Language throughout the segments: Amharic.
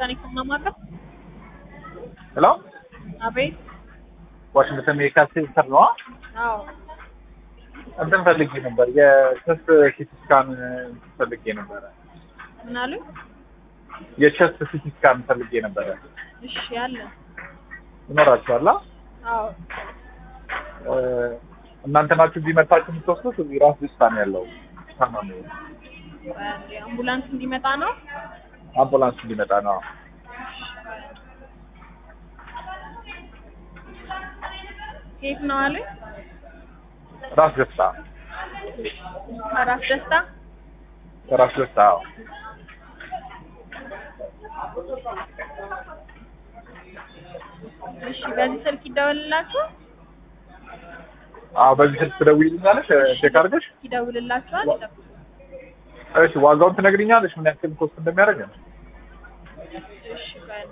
ዋሽንግተን የከማማለሁ ሄሎ አቤት ዋሽንግተን ሜዲካል ሴንተር ነው። አዎ እንትን ፈልጌ ነበር የቸስት ሲቲ ስካን ፈልጌ ነበረ። ምን አሉ የቸስት ሲቲ ስካን ፈልጌ ነበረ። እሺ ያለ ይኖራችኋላ? አዎ እ፣ እናንተ ናችሁ እዚህ መታችሁ የምትወስዱት? እዚህ ራስ ደስታ ነው ያለው ታማሚ አንዴ አምቡላንስ እንዲመጣ ነው አምቡላንስ እንዲመጣ ነው። ከየት ነው አሉ ራስ ደስታ ከራስ ደስታ ራስ ደስታ አዎ። እሺ በዚህ ስልክ ይደውልላችሁ አዎ በዚህ ስልክ ትደውይልኛለሽ ቼክ አድርገሽ? ይደውልላችኋል ይጠብቁ እሺ ዋጋውን ትነግሪኛለሽ ምን ያክል ኮስት እንደሚያደርግ? እሺ ቆይ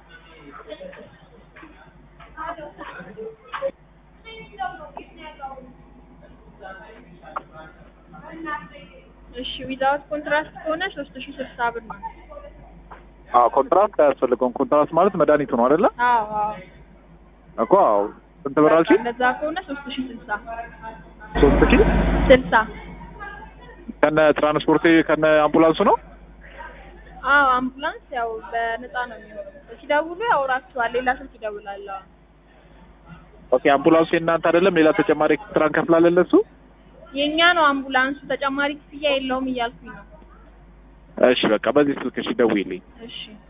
እሺ ዊዛውት ኮንትራስት ከሆነ ሶስት ሺ ስልሳ ብር ነው አዎ ኮንትራስት አያስፈልገውም። ኮንትራስት ማለት መድኃኒቱ ነው አይደለ? አዎ አዎ እኮ አዎ። ስንት ብር አልሽኝ? እንደዛ ከሆነ ሶስት ሺ ስልሳ ሶስት ሺህ ስልሳ ከነ ትራንስፖርት ከነ አምቡላንሱ ነው? አዎ አምቡላንስ ያው በነፃ ነው የሚሆነው ሲደውሉ ያወራችኋል ሌላ ስልክ ይደውላል አዎ ኦኬ አምቡላንሱ የእናንተ አይደለም? ሌላ ተጨማሪ ኤክስትራ እንከፍላለን ለሱ? የእኛ ነው አምቡላንሱ ተጨማሪ ክፍያ የለውም እያልኩኝ ነው እሺ በቃ በዚህ ስልክ እሺ ደውይልኝ። እሺ